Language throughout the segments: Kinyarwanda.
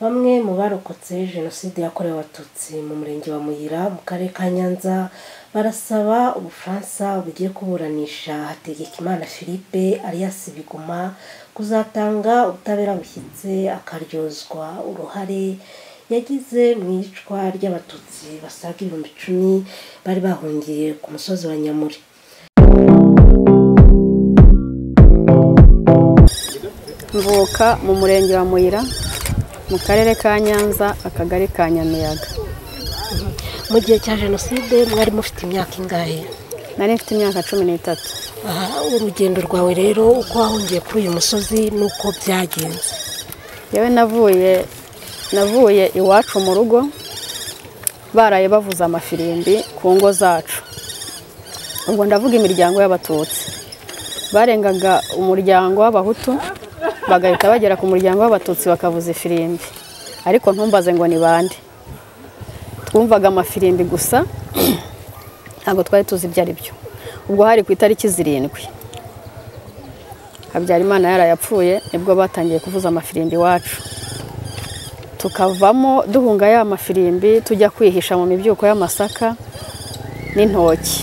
Bamwe mu barokotse Jenoside yakorewe Abatutsi mu Murenge wa Muyira mu Karere ka Nyanza barasaba Ubufaransa bugiye kuburanisha Hategekimana Philippe alias Biguma kuzatanga ubutabera bushyitse akaryozwa uruhare yagize mu iyicwa ry'Abatutsi basaga ibihumbi icumi bari bahungiye ku musozi wa Nyamuri. mvuka mu murenge wa muyira mu karere ka nyanza akagari ka nyamiyaga Mu gihe cya Jenoside mwari mufite imyaka ingahe? nari mfite imyaka cumi n'itatu Aha urugendo rwawe rero uko wahungiye kuri uyu musozi n'uko byagenze. yewe navuye navuye iwacu mu rugo baraye bavuza amafirimbi ku ngo zacu ubwo ndavuga imiryango y'abatutsi barengaga umuryango w'abahutu bagahita bagera ku muryango w'abatutsi bakavuza ifirimbi ariko ntumbaze ngo ni bande twumvaga amafirimbi gusa ntabwo twari tuzi ibyo ari byo ubwo hari ku itariki zirindwi habyarimana yarayapfuye nibwo batangiye kuvuza amafirimbi iwacu tukavamo duhunga ya mafirimbi tujya kwihisha mu mibyuko y'amasaka n'intoki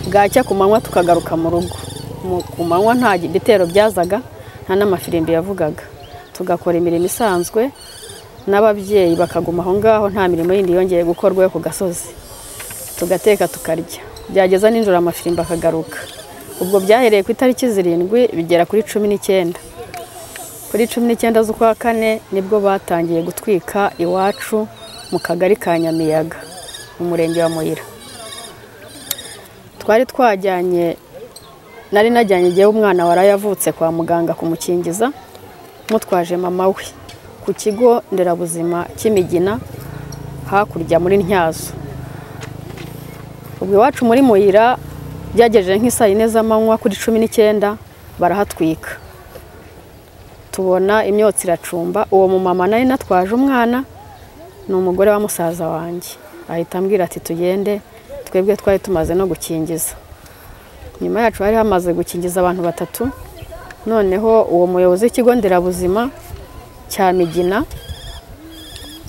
bwacya ku manywa tukagaruka mu rugo Mu- ku manywa nta bitero byazaga nta n'amafirimbi yavugaga tugakora imirimo isanzwe n'ababyeyi bakaguma aho ngaho nta mirimo yindi yongeye gukorwa yo ku gasozi tugateka tukarya byageza nijoro amafirimbi akagaruka ubwo byahereye ku itariki zirindwi bigera kuri cumi n'icyenda kuri cumi n'icyenda z'ukwa kane nibwo batangiye gutwika iwacu mu kagari ka nyamiyaga mu murenge wa muyira twari twajyanye nari najyanye igihe umwana warayavutse kwa muganga kumukingiza mutwaje mama we ku kigo nderabuzima cy'imigina hakurya muri ntyazo ubwo iwacu muri muyira byagejeje nk'isaa yine z'amanywa kuri cumi n'icyenda barahatwika tubona imyotsi iracumba uwo mumama nari natwaje umwana ni umugore wa musaza wanjye ahita ambwira ati tugende twebwe twari tumaze no gukingiza nyuma yacu hari hamaze gukingiza abantu batatu noneho uwo muyobozi w'ikigo nderabuzima cya migina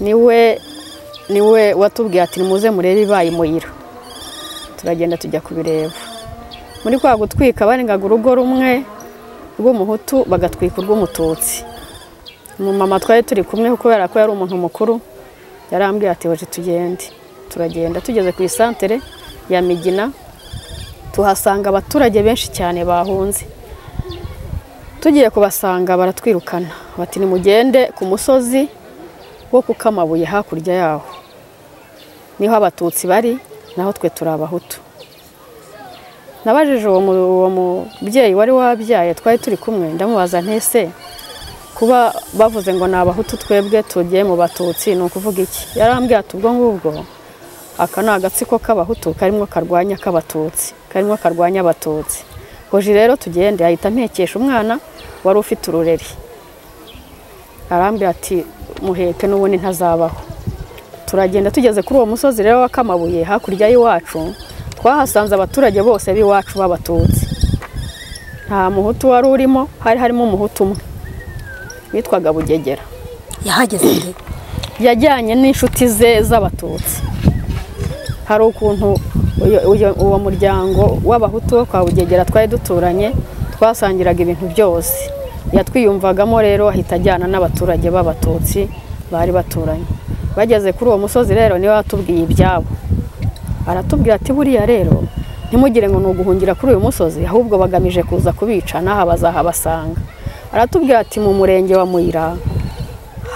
niwe niwe watubwiye ati nimuze murebe ibaye muyira turagenda tujya kubireba muri kwa gutwika barengaga urugo rumwe rw'umuhutu bagatwika urw'umututsi umumama twari turi kumwe kubera ko yari umuntu mukuru yarambwira ati hoje tugende turagenda tugeze ku isantere ya migina tuhasanga abaturage benshi cyane bahunze tugiye kubasanga baratwirukana bati nimugende ku musozi wo ku kamabuye hakurya yaho niho abatutsi bari naho twe turi abahutu nabajije uwo mu- uwo mubyeyi wari wabyaye twari turi kumwe ndamubaza ntese kuba bavuze ngo ni abahutu twebwe tugiye mu batutsi ni ukuvuga iki yarambwira ati ubwo ngubwo aka ni agatsiko k'abahutu karimo karwanya k'abatutsi karimo karwanya abatutsi hoje rero tugende ahita ampekesha umwana wari ufite urureri arambwira ati muheke n'ubundi ntazabaho turagenda tugeze kuri uwo musozi rero w'akamabuye hakurya y'iwacu twahasanze abaturage bose b'iwacu b'abatutsi nta muhutu wari urimo hari harimo umuhutu umwe witwaga bugegera Yahageze nde? yajyanye n'inshuti ze z'abatutsi hari ukuntu uyo- uyo- uwo muryango w'abahutu wo kwa bugegera twari duturanye twasangiraga ibintu byose yatwiyumvagamo rero ahita ajyana n'abaturage b'abatutsi bari baturanye bageze kuri uwo musozi rero niwe watubwiye ibyabo aratubwira ati buriya rero ntimugire ngo ni uguhungira kuri uyu musozi ahubwo bagamije kuza kubica n'aha bazahabasanga aratubwira ati mu murenge wa muyira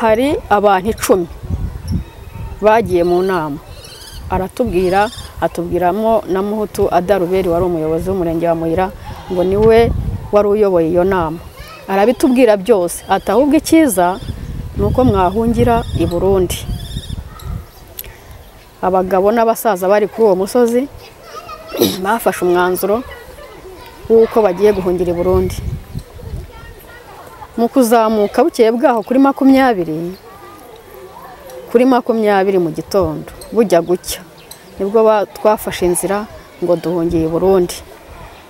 hari abantu icumi bagiye mu nama aratubwira atubwiramo na muhutu adaruberi wari umuyobozi w'umurenge wa muyira ngo niwe wari uyoboye iyo nama arabitubwira byose ati ahubwo icyiza ni uko mwahungira i burundi abagabo n'abasaza bari kuri uwo musozi bafashe umwanzuro w'uko bagiye guhungira i burundi mu kuzamuka bukeye bwaho kuri makumyabiri kuri makumyabiri mu gitondo bujya gucya nibwo ba- twafashe inzira ngo duhungiye i burundi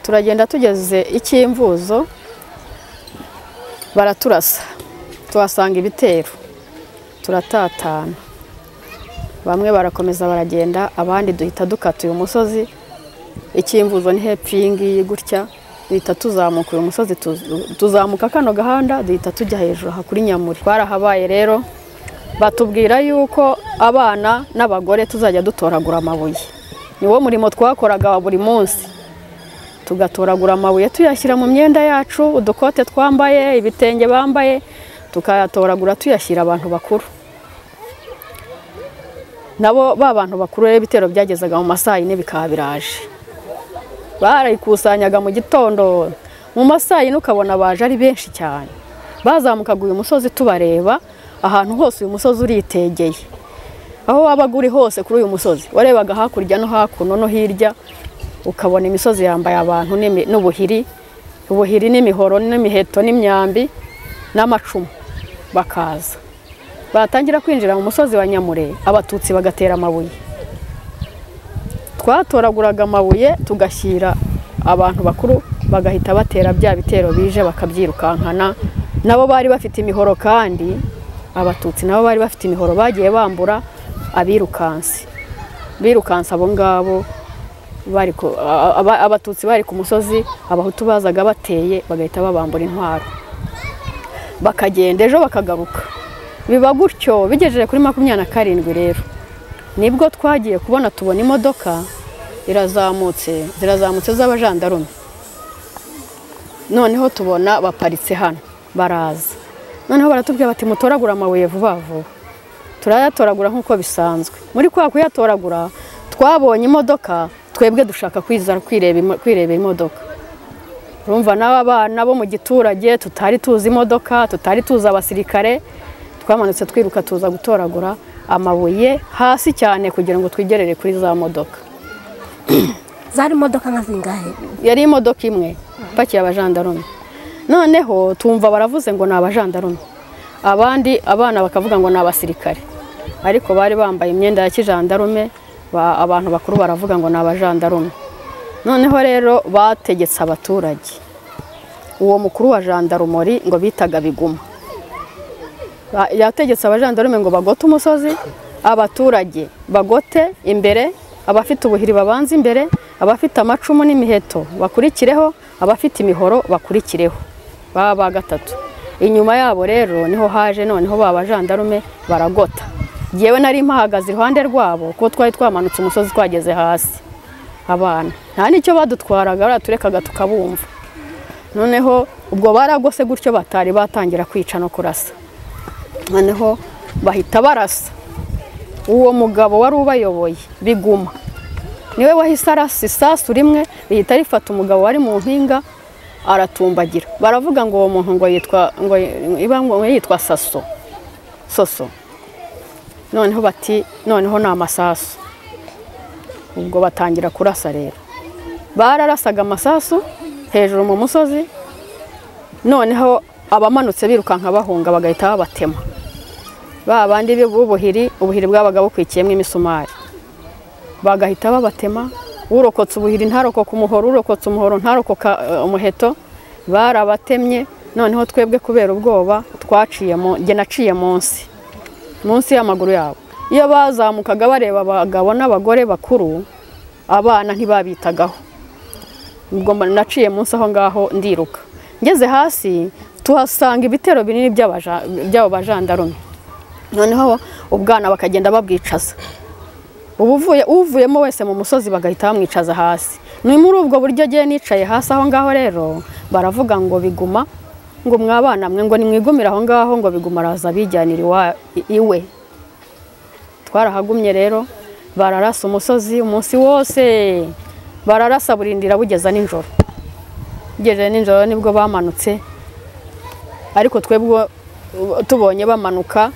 turagenda tugeze icyimvuzo baraturasa tuhasanga ibitero turatatana bamwe barakomeza baragenda abandi duhita dukata uyu musozi ikimvuzo ni hepfo iyi ngiyi gutya duhita tuzamuka uyu musozi tuzu- tuzamuka kano gahanda duhita tujya hejuru aha kuri nyamuri twarahabaye rero batubwira yuko abana n'abagore tuzajya dutoragura amabuye niwo murimo twakoraga wa buri munsi tugatoragura amabuye tuyashyira mu myenda yacu udukote twambaye ibitenge bambaye tukayatoragura tuyashyira abantu bakuru nabo ba bantu bakuru rero ibitero byagezaga mu masaa yine bikaba biraje barayikusanyaga mu gitondo mu masaha yine ukabona baje ari benshi cyane bazamukaga uyu musozi tubareba ahantu hose uyu musozi uritegeye aho wabaga uri hose kuri uyu musozi warebaga hakurya no hakuno no hirya ukabona imisozi yambaye abantu n'imi- n'ubuhiri ubuhiri n'imihoro n'imiheto n'imyambi n'amacumu bakaza batangira kwinjira mu musozi wa nyamure abatutsi bagatera amabuye twatoraguraga amabuye tugashyira abantu bakuru bagahita batera bya bitero bije bakabyirukankana nabo bari bafite imihoro kandi abatutsi nabo bari bafite imihoro bagiye bambura abirukansi birukansi abo ngabo bari ku- a- a- abatutsi bari ku musozi abahutu bazaga bateye bagahita babambura intwaro bakagenda ejo bakagaruka biba gutyo bigejeje kuri makumyabiri na karindwi rero nibwo twagiye kubona tubona imodoka irazamutse zirazamutse z'abajandarume noneho tubona baparitse hano baraza noneho baratubwira bati mutoragura amabuye vuba vuba turayatoragura nk'uko bisanzwe muri kwa kuyatoragura twabonye imodoka twebwe dushaka kwiza kwireba imo- kwireba imodoka urumva n'aba bana bo mu giturage tutari tuzi imodoka tutari tuzi abasirikare twamanutse twiruka tuza gutoragura amabuye hasi cyane kugira ngo twigerere kuri za modoka zari imodoka nka zingahe yari imodoka imwe ipakiye abajandarume noneho tumva baravuze ngo ni abajandarume abandi abana bakavuga ngo ni abasirikare ariko bari bambaye imyenda ya kijandarume ba- abantu bakuru baravuga ngo ni abajandarume noneho rero bategetse abaturage uwo mukuru wa jandarumori ngo bitaga biguma Ba- yategetse abajandarume ngo bagote umusozi abaturage bagote imbere abafite ubuhiri babanze imbere abafite amacumu n'imiheto bakurikireho abafite imihoro bakurikireho baba ba gatatu inyuma yabo rero niho haje noneho ba bajandarume baragota ngewe nari mpahagaze iruhande rwabo kuko twari twamanutse umusozi twageze hasi abana nta n'icyo badutwaraga baraturegaga tukabumva noneho ubwo baragose gutyo batari batangira kwica no kurasa noneho bahita barasa uwo mugabo wari ubayoboye biguma niwe wahise arasa isasu rimwe rihita rifata umugabo wari mu mpinga aratumbagira baravuga ngo uwo muntu ngo yitwa ngo iba ngo yitwa saso soso noneho bati noneho ni amasasu ubwo batangira kurasa rero bararasaga amasasu hejuru mu musozi noneho abamanutse birukanka bahunga bagahita babatema ba bandi b'ubuhiri ubuhiri bwabaga bukwikiyemo imisumari bagahita babatema urokotse ubuhiri ntarokoka umuhoro urokotse umuhoro ntarokoka eh, umuheto barabatemye noneho twebwe kubera ubwoba twaciyemo njye naciye munsi munsi y'amaguru yabo iyo bazamukaga bareba abagabo n'abagore bakuru abana ntibabitagaho ubwo mba- naciye munsi aho ngaho ndiruka ngeze hasi tuhasanga ibitero binini by'abaja- by'abo bajandarume noneho ubwana bakagenda babwicaza ubuvuye uvuyemo wese mu musozi bagahita bamwicaza hasi ni muri ubwo buryo agiye nicaye hasi aho ngaho rero baravuga ngo biguma ngo mwabana mwe ngo nimwigumire aho ngaho ngo biguma araza abijyanira iwa- iwe twarahagumye rero bararasa umusozi umunsi wose bararasa burindira bugeza nijoro bugejeje nijoro nibwo bamanutse ariko twebwe tubonye bamanuka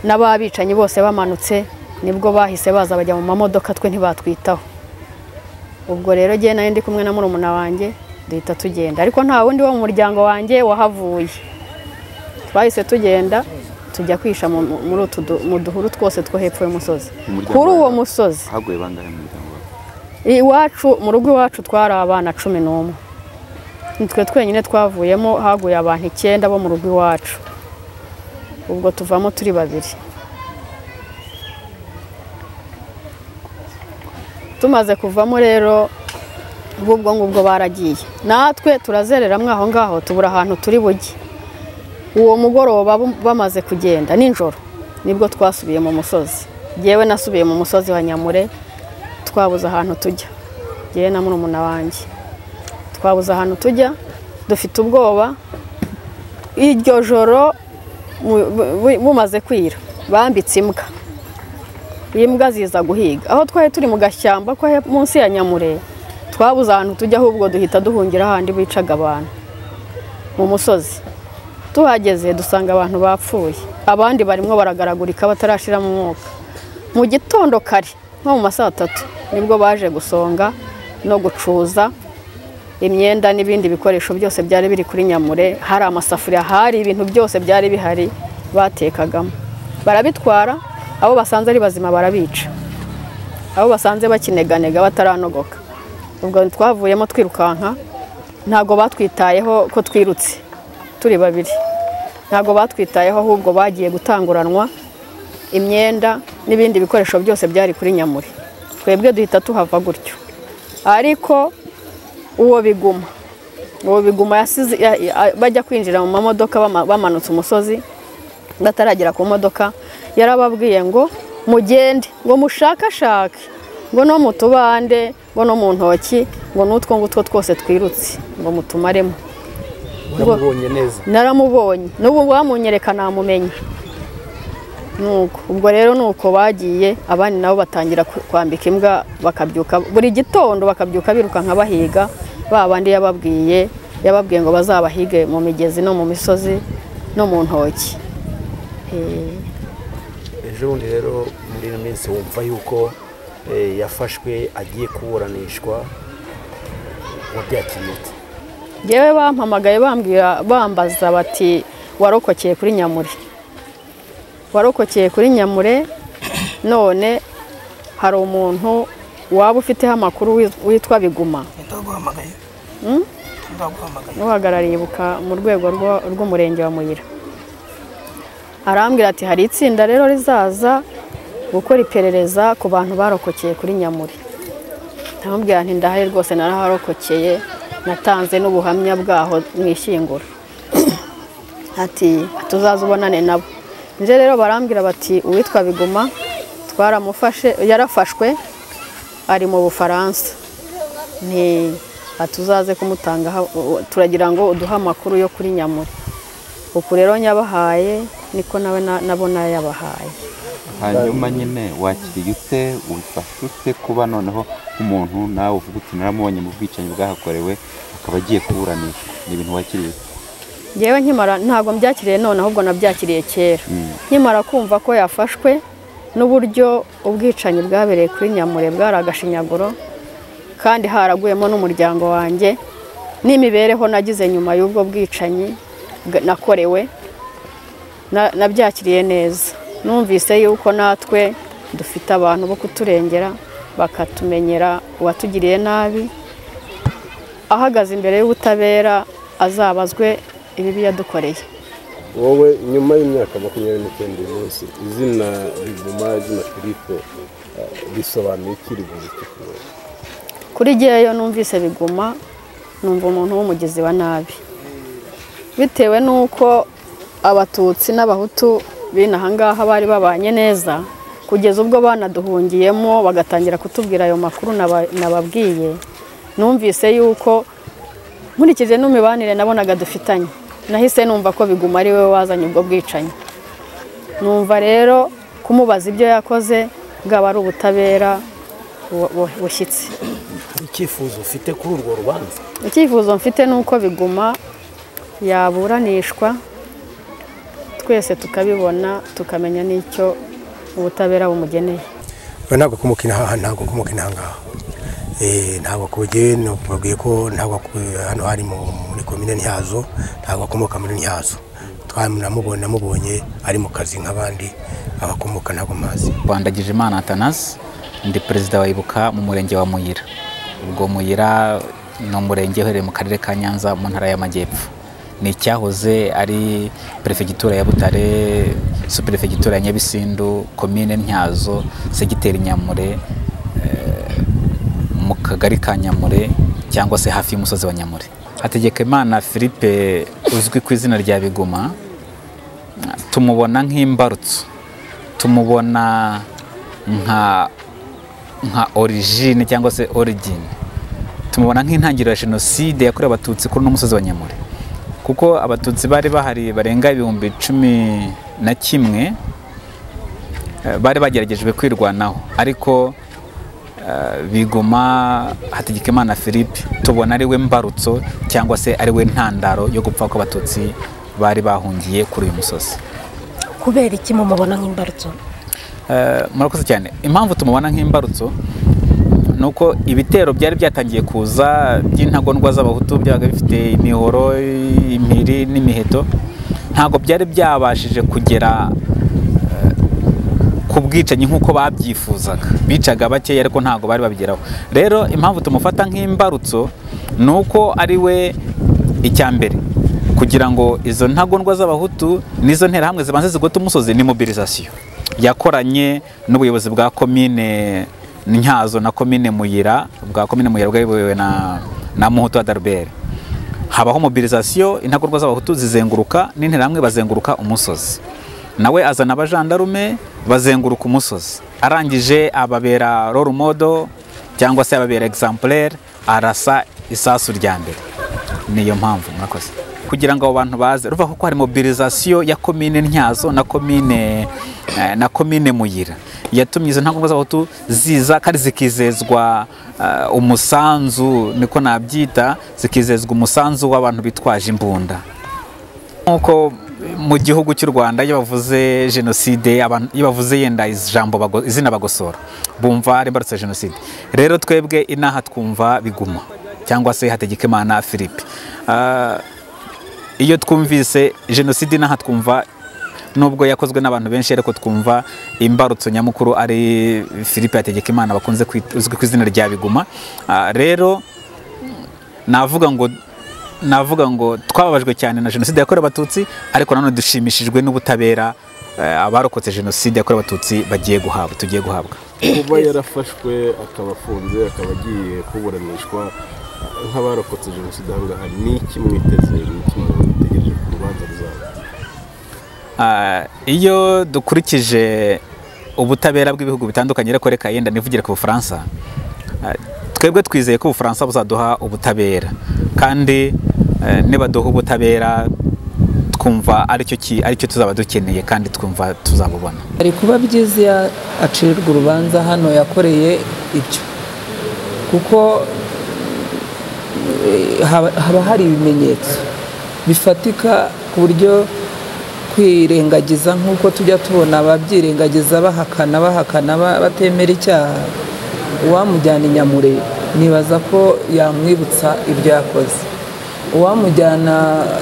n'ababicanyi bose bamanutse nibwo bahise baza bajya mu mamodoka twe ntibatwitaho ubwo rero ngewe nayo ndi kumwe na murumuna wanjye duhita tugenda ariko nta wundi wo mu muryango wanjye wahavuye twahise tugenda tujya kwisha mu- mu- muri utu du- mu duhuru twose two hepfo y'umusozi Umuryango kuri uwo wawe- musozi haguye bangahe mu muryango wawe iwacu mu rugo iwacu twari abana cumi n'umwe nitwe twenyine twavuyemo haguye abantu icyenda bo mu rugo iwacu ubwo tuvamo turi babiri tumaze kuvamo rero ubwo ngubwo baragiye natwe turazereramo aho ngaho tubura ahantu turi bujye uwo mugoroba bamaze kugenda nijoro nibwo twasubiye mu musozi yewe nasubiye mu musozi wa nyamure twabuze ahantu tujya yewe na murumuna wanjye twabuze ahantu tujya dufite ubwoba iryo joro bumaze kwira bambitse imbwa imbwa ziza guhiga aho twari turi mu gashyamba ko munsi ya nyamure twabuze ahantu tujya ahubwo duhita duhungira ahandi bicaga abantu mu musozi tuhageze dusanga abantu bapfuye abandi barimo baragaragurika batarashiramo umwuka mu gitondo kare nko mu masaha atatu nibwo baje gusonga no gucuza imyenda n'ibindi bikoresho byose byari biri kuri nyamure hari amasafuriya hari ibintu byose byari bihari batekagamo barabitwara abo basanze ari bazima barabica abo basanze bakineganega bataranogoka ubwo twavuyemo twirukanka ntabwo batwitayeho ko twirutse turi babiri ntabwo batwitayeho ahubwo bagiye gutanguranwa imyenda n'ibindi bikoresho byose byari kuri nyamure twebwe duhita tuhava gutyo ariko uwo biguma uwo biguma bajya kwinjira mu mamodoka bamanutse umusozi bataragera ku modoka yarababwiye ngo mugende ngo mushakashake ngo no mu tubande ngo no mu ntoki ngo n'utwo ngutwo twose twirutse ngo mutumaremo uramubonye neza naramubonye n'ubu wamunyereka namumenye nuko ubwo rero nuko bagiye abandi nabo batangira kwambika imbwa bakabyuka buri gitondo bakabyuka birukanka bahiga ba bandi yababwiye yababwiye ngo bazabahige mu migezi no mu misozi no mu ntoki ejo bundi rero muri ino minsi wumva yuko yafashwe agiye kuburanishwa wabyakiriye yewe bampamagaye bambwira bambaza bati warokokeye kuri nyamure warokokeye kuri nyamure none hari umuntu waba ufiteho amakuru witwa biguma n'uhagarariye ibuka mu rwego rw'umurenge wa muyira arambwira ati hari itsinda rero rizaza gukora iperereza ku bantu barokokeye kuri nyamure ntamubwira nti ndahari rwose naraharokokeye natanze n'ubuhamya bwaho mu ishyingura ati tuzaze ubonane nabo njye rero barambwira bati uwitwa biguma twaramufashe yarafashwe ari mu bufaransa ni tuzaze kumutanga turagira ngo uduhe amakuru yo kuri nyamure uku rero nyabahaye niko nawe nabona yabahaye hanyuma nyine wakiriye ute ubifashe ute kuba noneho nk'umuntu nawe uvuga uti naramubonye mu bwicanyi bwahakorewe akaba agiye kuburanishwa ni ibintu wakiriye yewe nkimara ntabwo mbyakiriye none ahubwo nabyakiriye kera nkimara kumva ko yafashwe n'uburyo ubwicanyi bwabereye kuri nyamure bwari agashinyaguro kandi haraguyemo n'umuryango wanjye n'imibereho nagize nyuma y'ubwo bwicanyi nakorewe nabyakiriye neza numvise yuko natwe dufite abantu bo kuturengera bakatumenyera uwatugiriye nabi ahagaze imbere y'ubutabera azabazwe ibibi yadukoreye wowe nyuma y'imyaka makumyabiri n'icyenda uyu munsi izina riguma izina filipe risobanuye iki rivuze kuri ngeyo numvise biguma numva umuntu w'umugizi wa nabi bitewe n'uko abatutsi n'abahutu bene ahangaha bari babanye neza kugeza ubwo banaduhungiyemo bagatangira kutubwira ayo makuru nababwiye numvise yuko nkurikije n'imibanire nabonaga dufitanye nahise numva ko biguma ari we wazanye ubwo bwicanyi numva rero kumubaza ibyo yakoze bwaba ari ubutabera bushyitse icyifuzo ufite kuri urwo rubanza icyifuzo mfite ni uko biguma yaburanishwa twese tukabibona tukamenya n'icyo ubutabera bumugeneye ntabwo kumukina aha ntabwo kumukina aha ngaha ntabwo kubugewe babwiye ko ntabwo hano hari muri komine ntihazo ntabwo akomoka muri ntihazo twamubonye namubonye ari mu kazi nk'abandi abakomoka ntabwo mazi rwandagije imana atanasi ndi perezida wa ibuka mu murenge wa muyira ubwo muyira ni umurenge uherereye mu karere ka nyanza mu ntara y'amajyepfo ni icyahoze ari perefegitura ya butare superefegitura ya nyabisindu komine ntyazo segiteri nyamure kagari ka nyamure cyangwa se hafi y'umusozi wa nyamure hategekimana philippe uzwi ku izina rya biguma tumubona nk'imbarutso tumubona nka nka origine cyangwa se origine tumubona nk'intangiriro ya jenoside yakorewe abatutsi kuri uno musozi wa nyamure kuko abatutsi bari bahari barenga ibihumbi cumi na kimwe eh, bari bageragejwe kwirwanaho ariko eh, bigoma hategekimana philippe tubona ari we mbarutso cyangwa se ari we ntandaro yo gupfa kw'abatutsi bari bahungiye kuri uyu musozi kubera iki mumubona nk'imbarutso Eh, murakoze cyane impamvu tumubona nk'imbarutso ni uko ibitero byari byatangiye kuza by'intagondwa z'abahutu byabaga bifite imihoro impiri n'imiheto ntabwo byari byabashije kugera eh, ku bwicanyi nk'uko babyifuzaga bicaga bakeya ariko ntabwo bari babigeraho rero impamvu tumufata nk'imbarutso ni uko ari we icya mbere kugira ngo izo ntagondwa z'abahutu n'izo nterahamwe zibanze zigota umusozi ni mobilisation yakoranye n'ubuyobozi bwa komine ntyazo na komine muyira bwa komine muyira bwayobowe na na muhutu adarbere habaho mobilisation intagondwa z'abahutu zizenguruka n'interahamwe bazenguruka umusozi nawe azana abajandarume bazenguruka umusozi arangije ababera role model cyangwa se ababera exemplaire arasa isasu rya mbere niyo mpamvu murakoze kugira ngo abo bantu baze ruva kuko hari mobilisation ya komine ntyazo na komine eh, na komine muyira yatumye izo ntagondwa z'abahutu ziza kandi zikizezwa eh, umusanzu niko nabyita zikizezwa umusanzu w'abantu bitwaje imbunda nk'uko mu gihugu cy'u rwanda iyo bavuze jenoside abantu- iyo bavuze yenda ijambo bago- izina bagosora bumva rimbarutse jenoside rero twebwe inaha twumva biguma cyangwa se hategekimana philippe Ah, iyo twumvise jenoside inaha twumva nubwo yakozwe n'abantu benshi ariko twumva imbarutso nyamukuru ari philippe hategekimana bakunze kwit- uzwi ku izina rya biguma Ah, rero navuga ngo navuga ngo twababajwe cyane na jenoside yakorewe abatutsi ariko nanone dushimishijwe n'ubutabera eh, abarokotse jenoside yakorewe abatutsi bagiye guhabwa tugiye guhabwa kuba yarafashwe akaba afunze akaba agiye kuburanishwa nk'abarokotse jenoside aha ngaha ni iki mwiteze ni iki mutegereje ku rubanza ruzaba Ah, iyo dukurikije ubutabera bw'ibihugu bitandukanye ariko reka yenda nivugira ku bufaransa ah, twebwe twizeye ko ubufaransa buzaduha ubutabera kandi eh, nibaduha ubutabera twumva aricyo ki- aricyo tuzaba dukeneye kandi twumva tuzabubona hari kuba byiza iyo acirirwa urubanza hano yakoreye ibyo kuko eh, haba haba hari ibimenyetso bifatika ku buryo kwirengagiza nk'uko tujya tubona ababyirengagiza bahakana bahakana ba- batemera icyaha uwamujyana i nyamure nibaza ko yamwibutsa ibyo yakoze uwamujyana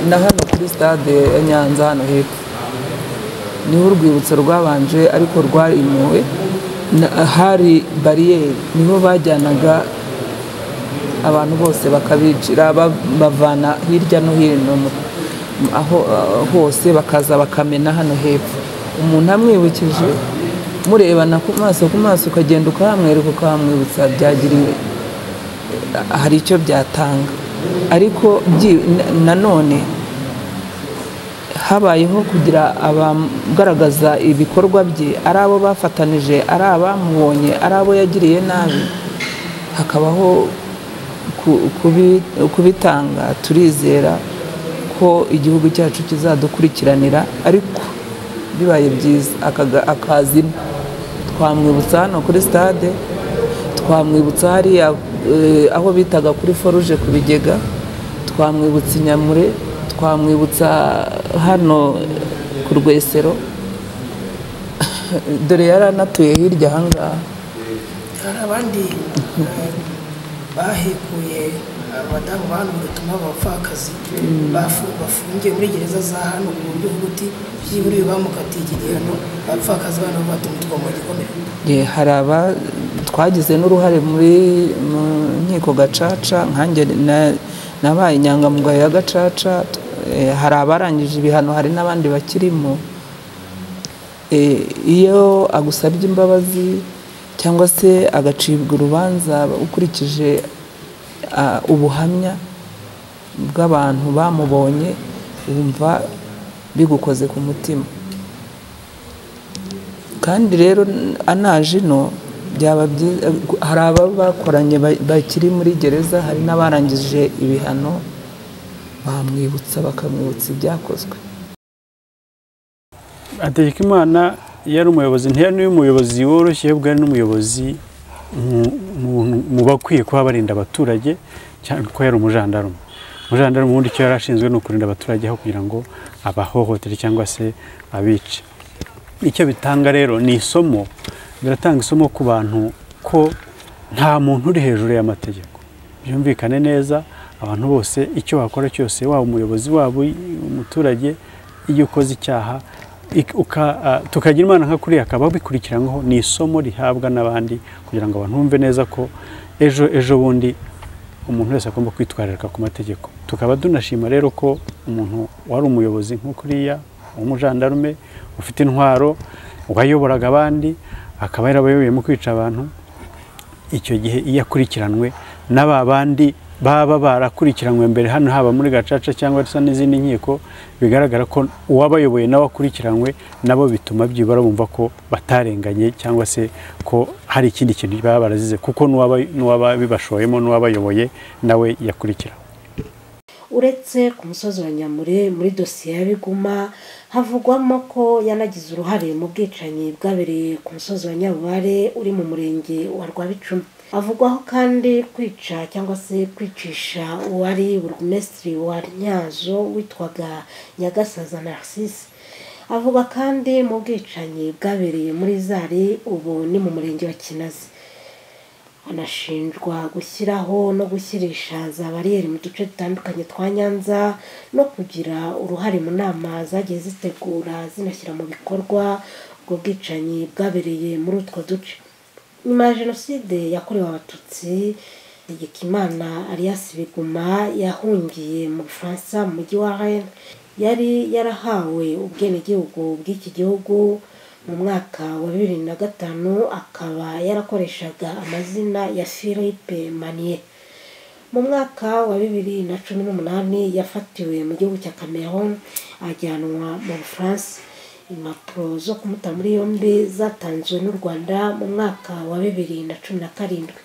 na hano kuri stade ya nyanza hano hepfo niho urwibutso rwabanje ariko rwarimuwe na- hari bariyeri niho bajyanaga abantu bose bakabicira ba- bavana hirya no hino mu- aho aho hose bakaza bakamena hano hepfo umuntu amwibukije murebana ku maso ku maso ukagenda ukahamwereka ukahamwibutsa byagiriwe hari icyo byatanga ariko byi- na- nanone habayeho kugira abagaragaza ibikorwa bye ari abo bafatanije ari abamubonye ari abo yagiriye nabi hakabaho ku- kubi- kubitanga turizera ko igihugu cyacu kizadukurikiranira ariko bibaye byiza akaga- akazima twamwibutsa hano kuri stade twamwibutsa hariya eh, aho bitaga kuri foruje ku bigega twamwibutsa i nyamure twamwibutsa hano ku rwesero dore yari anatuye hirya ahangaha hari abandi eh, bahekuye abadamu banurutse b'abapfakazi bafu- bafungiye muri gereza za hano ku buryo bw'uti byibura uyu bamukatiye iki gihano abapfakazi bana batumutwa mu gikomere Ye, hari aba twagize n'uruhare muri mu nkiko gacaca nkanjye na- nabaye inyangamugayo ya gacaca eh, hari abarangije ibihano hari n'abandi bakirimo Eh, iyo agusabye imbabazi cyangwa se agacibwa urubanza ukurikije ah, ubuhamya bw'abantu bamubonye wumva bigukoze ku mutima kandi rero anaje ino byaba byiza hari ababa bakoranye ba- bakiri muri gereza hari n'abarangije ibihano bamwibutsa bakamwibutsa ibyakozwe hategekimana iyo ari umuyobozi ntiyari n'uyu umuyobozi woroshye ahubwo ari n'umuyobozi mu- mu- mu bakwiye kuba barinda abaturage cyane ko yari umujandarume umujandarume ubundi icyo yari ashinzwe ni ukurinda abaturage aho kugira ngo abahohotere cyangwa se abice icyo bitanga rero ni isomo biratanga isomo ku bantu ko nta muntu uri hejuru y'amategeko byumvikane neza abantu bose icyo wakora cyose waba umuyobozi waba umuturage iyo ukoze icyaha ik- uka- ah, tukagira imana nka kuriya akaba bikurikiranyweho ni isomo rihabwa n'abandi kugira ngo abantu bumve neza ko ejo ejo bundi umuntu wese agomba kwitwararika ku mategeko tukaba tunashima rero ko umuntu wari umuyobozi nk'ukuriya w'umujandarume ufite intwaro wayoboraga abandi akaba yarabayoboye mu kwica abantu icyo gihe iyo akurikiranwe na ba bandi baba barakurikiranwe mbere hano haba muri gacaca cyangwa se n'izindi nkiko bigaragara ko uwabayoboye nawe akurikiranywe nabo bituma byibura bumva ko batarenganye cyangwa se ko hari ikindi kintu baba barazize kuko n'uwaba n'uwaba bibashoyemo n'uwabayoboye nawe yakurikira uretse ku musozi wa nyamure muri dosiye ya biguma havugwamo ko yanagize uruhare mu bwicanyi bwabereye ku musozi wa nyabubare uri mu murenge wa rwabicumi avugwaho kandi kwica cyangwa se kwicisha uwari burugumesitiri wa nyazo witwaga nyagasaza narcisse avuga kandi mu bwicanyi bwabereye muri zari ubu ni mu murenge wa kinazi hanashinjwa gushyiraho no gushyirisha za bariyeri mu duce dutandukanye twa nyanza no kugira uruhare mu nama zagiye zitegura zinashyira mu bikorwa ubwo bwicanyi bwabereye muri utwo duce nyuma ya jenoside yakorewe abatutsi Tegekimana Alias Biguma yahungiye mu Bufaransa mu mujyi wa Rennes yari yarahawe ubwenegihugu bw'iki gihugu mu mwaka wa bibiri na gatanu akaba yarakoreshaga amazina ya Philippe Manier mu mwaka wa bibiri na cumi n'umunani yafatiwe mu gihugu cya Cameroon ajyanwa mu Bufaransa impapuro zo kumuta muri yombi zatanzwe n'u Rwanda mu mwaka wa bibiri na cumi na karindwi